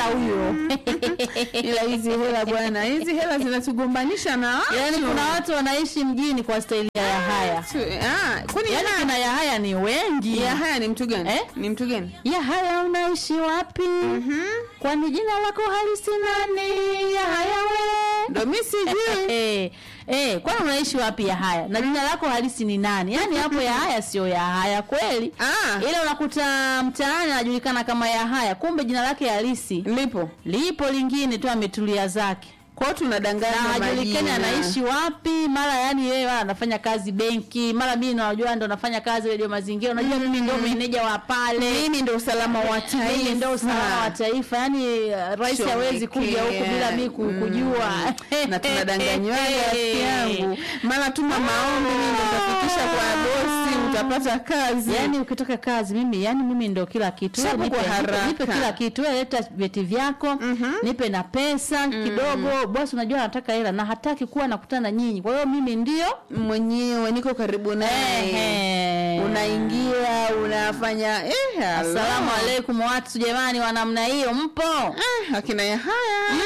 huyo ila hizi hela bwana hizi hela zinatugombanisha na watu. yaani kuna watu wanaishi mjini kwa staili ya yahaya Tu- ah, kwani yaani Yahaya- kina yahaya ni wengi Yahaya ni mtu gani Eh? ni mtu gani yahaya unaishi wapi kwani jina lako halisi nani yahaya we ndo mi sijui Eh, eh, kwani unaishi wapi Yahaya? Na jina lako halisi ni nani? Yaani hapo Yahaya sio Yahaya kweli. Ah. Ile unakuta mtaani anajulikana kama Yahaya, kumbe jina lake halisi lipo lipo lingine tu ametulia zake. kwao tunadanganya Na hajulikani majina. anaishi wapi, mara yani yeye wala anafanya kazi benki, mara mimi najua ndo nafanya kazi radio mazingira, unajua mimi ndo meneja wa pale. mimi ndo usalama wa taifa Mimi ndo usalama wa taifa. Yaani uh, rais Chomekea. hawezi kuja huku bila mimi ku- Mm. kujua. na tunadanganywaga rafiki yangu mara tuma maombi mimi ndo nitafikisha kwa bosi utapata kazi Yaani ukitoka kazi mimi yani mimi ndo kila kitu. Wewe Chapu nipe, kwa nipe, haraka. nipe kila kitu. Wewe leta vyeti vyako, nipe na pesa kidogo. Bosi unajua anataka hela na hataki kuwa nakutana na nyinyi. Kwa hiyo mimi ndio mwenyewe niko karibu naye Ehe. unaingia unafanya eh, hello. Asalamu alaikum watu jamani wa namna hiyo mpo? Ah, akina Yahaya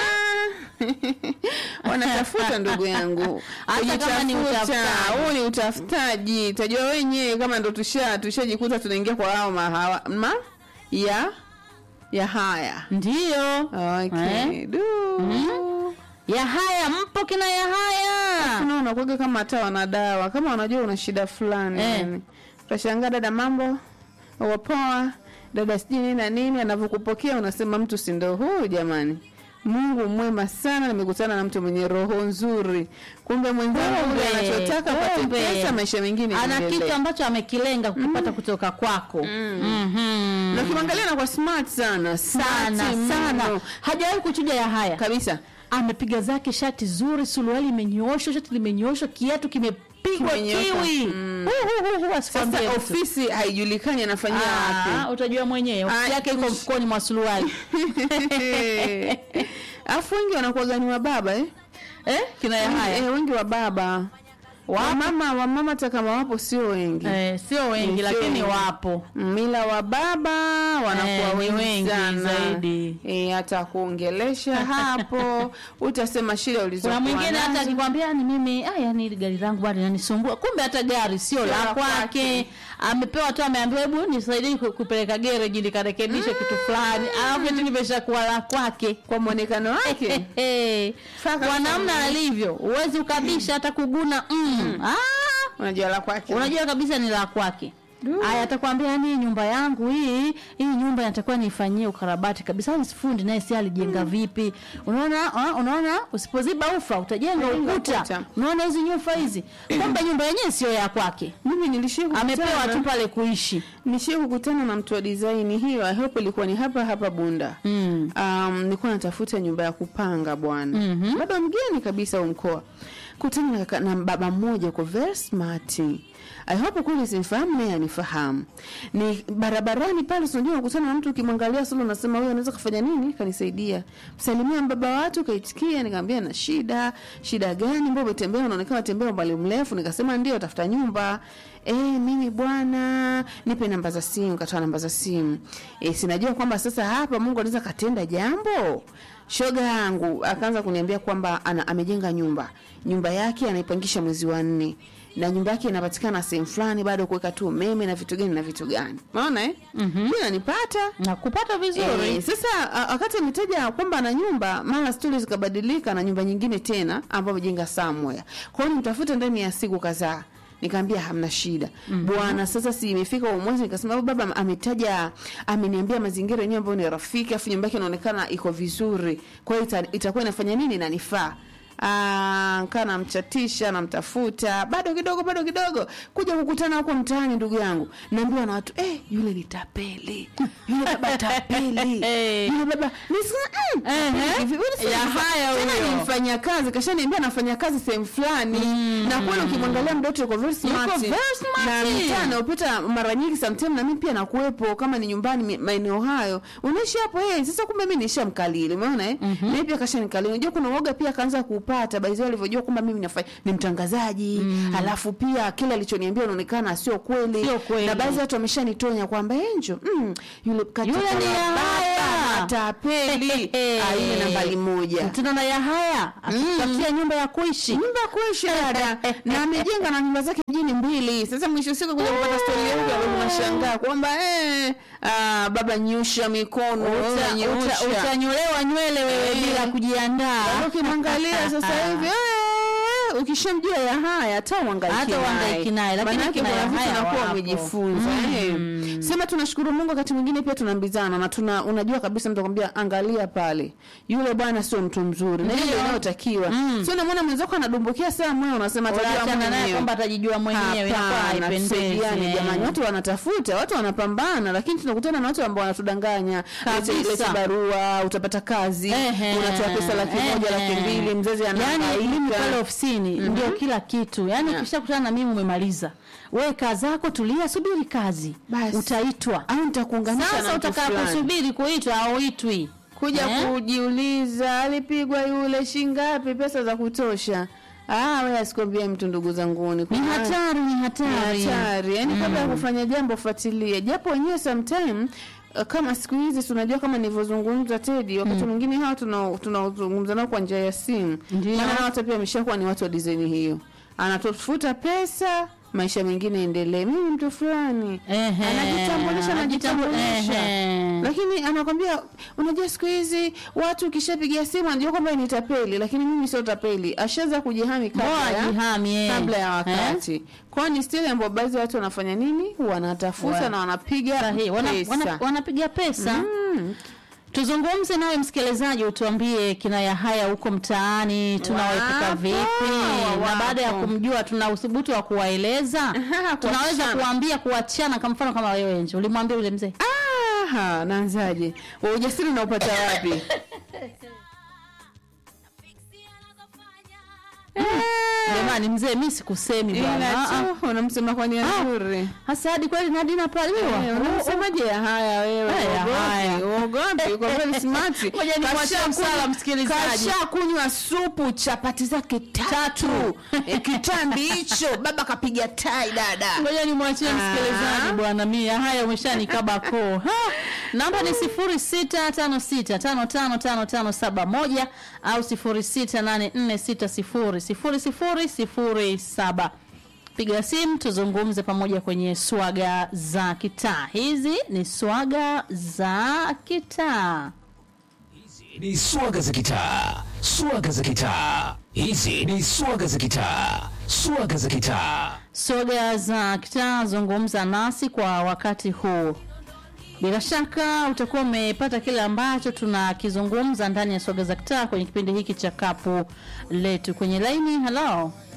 wanatafuta ndugu yangu Hata kama ni Kujitafuta. utafutaji. huu ni utafutaji tajua wenyewe kama ndo tusha tushajikuta tunaingia kwa hao mahawa ma ya ya haya Ndio. okay. Eh? Du. Yahaya mpo kina Yahaya? Kuna unakuwaga kama hata wanadawa kama wanajua una shida fulani Eh. yani. utashangaa dada mambo wapoa dada sijui nini na nini anavyokupokea unasema mtu si ndo huyu jamani mungu mwema sana nimekutana na mtu mwenye roho nzuri kumbe mwenzangu Kumbe, yule anachotaka apate kumbe. pesa maisha mengine Ana yaendelee. kitu ambacho amekilenga kukipata kutoka kwako. Mhm. na ukimwangalia na kwa smart sana sana Smart sana mno. hajawahi kuchuja ya haya kabisa amepiga zake shati zuri suruali imenyooshwa shati limenyooshwa kiatu kimepigwa Kimenyoka. kiwi Mm. Hu, hu, hu, hu, asikwambie sasa mtu. ofisi haijulikani anafanyia Ah, wapi utajua mwenyewe ofisi Ah, yake iko ush- mfukoni mwa suruali alafu wengi wanakuwaga ni wababa eh? eh, kina ya haya Eh, wengi wa baba wamama wamama hata kama wapo sio wengi eh, sio wengi Sio lakini wengi. wapo mila wa baba wanakuwa Eh, ni wengi, wengi sana zaidi. Eh, hata kuongelesha hapo utasema shida ulizokuwa kuna mwingine hata nazo. akikwambia ni mimi ah, yani hili gari langu bado linanisumbua kumbe hata gari sio la la kwake. kwake amepewa tu ameambiwa hebu nisaidie ku- kupeleka gereji nikarekebishe kitu fulani alafu eti limeshakuwa la kwake kwa mwonekano wake Hey, Faka kwa namna sana. alivyo huwezi ukabisha hata kuguna mm. ah, unajua la kwake unajua kabisa ni la kwake aya atakwambia yani nyumba yangu hii hii nyumba inatakiwa niifanyie ukarabati kabisa ni fundi naye si alijenga vipi unaona ah, unaona usipoziba ufa utajenga Utajenga ukuta ukuta. unaona hizi nyumba hizi kumbe nyumba yenyewe sio ya kwake mimi nilishia amepewa tu pale kuishi nishie kukutana na mtu wa design hiyo I hope ilikuwa ni hapa hapa bunda mm. um, nilikuwa natafuta nyumba ya kupanga bwana Mhm. baba mgeni kabisa wa mkoa kutana na, kaka- na baba mmoja uko very smart I hope kweli simfahamu naye anifahamu ni barabarani pale si unajua unakutana na mtu ukimwangalia solo unasema huyu anaweza kufanya nini kanisaidia msalimia mbaba watu kaitikia nikamwambia na shida shida gani mbona umetembea unaonekana unatembea umbali mrefu nikasema ndio tafuta nyumba eh mimi bwana nipe namba za simu katoa namba za simu eh sinajua kwamba sasa hapa Mungu anaweza katenda jambo shoga yangu akaanza kuniambia kwamba ana, amejenga nyumba nyumba yake anaipangisha mwezi wa nne na nyumba yake inapatikana sehemu fulani bado kuweka tu umeme na vitu gani na vitu gani unaona eh mm-hmm. nanipata na kupata vizuri Eh, sasa a- wakati ametaja kwamba ana nyumba mara stori zikabadilika na nyumba nyingine tena ambayo amejenga somewhere kwa hiyo nimtafute ndani ya siku kadhaa nikaambia hamna shida mm-hmm. bwana sasa si imefika huo mwezi nikasema "Oh, baba ametaja ameniambia mazingira yenyewe ambayo ni rafiki afu nyumba yake inaonekana iko vizuri kwa hiyo ita, itakuwa inafanya nini inanifaa Ah, kaa namchatisha namtafuta bado kidogo bado kidogo kuja kukutana huko mtaani ndugu yangu naambiwa na watu eh, yule ni tapeli yule baba tapeli Eh. yule baba nisema mm, tapeli Ehe. hivi. Wewe sasa Ya nifa- haya tena huyo. ni mfanya kazi kashaniambia anafanya kazi sehemu fulani na kweli ukimwangalia mdoto yuko very smart very smart. na mitaa anayopita mara nyingi sometime na mimi pia nakuwepo kama ni nyumbani mi- maeneo hayo unaishi hapo eh sasa kumbe mimi nishamkalili umeona eh mimi pia kashanikalili unajua kuna uoga pia akaanza kuupata alivyonipata baizi alivyojua kwamba mimi nafanya ni mtangazaji mm. alafu pia kile alichoniambia inaonekana sio kweli Sio kweli. na baadhi ya watu wameshanitonya kwamba enjo mm, yule katika Yule ni la ya baba, haya. matapeli Ah, yule nambari moja mtindo na ya haya akitakia nyumba ya kuishi nyumba kuishi dada na amejenga na nyumba zake mjini mbili sasa mwisho siku kuja kupata stori yangu alafu nashangaa kwamba eh, ah, baba nyosha mikono Uta- wewe uta- nyosha. utanyolewa nywele wewe Eh. bila kujiandaa Yaani ukimwangalia sasa hivi eh, ukishamjua ya haya hata uhangaiki Hata uhangaiki naye, lakini Maanake kina kuna ya vitu haya unakuwa wapo. umejifunza eh. sema tunashukuru mungu wakati mwingine pia tunaambizana na tuna unajua kabisa mtu akwambia angalia pale yule bwana sio mtu mzuri na hiyo Ndio. inayotakiwa sio unamwona mwenzako anadumbukia saa moyo unasema atajua unaachana naye mwenyewe kwamba atajijua mwenyewe inakuwa Hapana, haipendezi tusaidiane eh. jamani watu wanatafuta watu wanapambana lakini tunakutana na watu ambao wanatudanganya Kabisa. lete lete barua utapata kazi Ehe, unatoa pesa laki moja ehe. laki mbili mzazi Yaani mimi anahangaika pale ofisini ndio kila kitu yaani Yeah. ukishakutana na mimi umemaliza we kaa zako tulia subiri kazi Basi. utaitwa au nitakuunganisha sasa na mtu fulani. utakaposubiri kuitwa auitwi kuja Eh? kujiuliza alipigwa yule shingapi pesa za kutosha ah wewe asikwambie mtu ndugu zanguni ni Kuna- hatari ni ni hatari hatari yani kabla ya kufanya jambo fuatilie japo wenyewe sometime uh, kama siku hizi tunajua kama nilivyozungumza Tedi wakati mwingine hawa tuna- tunaozungumza nao kwa njia ya simu Ndio. maana hao watu pia wameshakuwa ni watu wa design hiyo anatafuta pesa maisha mengine endelee mimi mtu fulani Ehe. anajitambulisha anajitambulisha Ehe. lakini anakwambia unajua siku hizi watu ukishapigia simu anajua kwamba ni tapeli lakini mimi sio tapeli ashaanza kujihami kabla Bora ya ajihami, eh. kabla ya Eh? wakati kwao ni stili ambayo baadhi ya watu wanafanya nini wanatafuta Wa- na wanapiga Sahihi. Wana, pesa wana, wanapiga pesa Mm. tuzungumze nawe msikilizaji utuambie kinaya haya huko mtaani tunawaepuka Wapo, vipi na wapo. baada ya kumjua tuna uthubutu wa kuwaeleza tunaweza kuachana. kuambia kuachana kwa mfano kama wewe nje ulimwambia yule mzee Aha, naanzaje Wa ujasiri unaupata wapi jamani mzee mi sikusemi bwana ila Ah, ah. tu unamsema kwa nia Ah. nzuri hasa hadi kweli nadina Eh, paliwa unamsemaje ya haya wewe Eh, ya haya. Uogopi, uogopi kwa kweli smart Ngoja nimwachie Kasha msala kunywa- msikilizaji. kasha kunywa supu chapati zake tatu Eh, kitambi hicho baba kapiga tai dada ngoja nimwachie Ah. msikilizaji bwana mia haya umeshanikaba koo Ha! namba ni sifuri sita tano sita tano tano tano tano saba moja au sifuri sita nane nne sita sifuri sifuri sifuri sifuri saba piga simu tuzungumze pamoja kwenye swaga za kitaa hizi ni swaga za kitaa ni swaga za kitaa swaga za kitaa hizi ni swaga za kitaa swaga za kitaa soga za kitaa zungumza nasi kwa wakati huu bila shaka utakuwa umepata kile ambacho tunakizungumza ndani ya soga za kitaa kwenye kipindi hiki cha kapu letu kwenye laini halo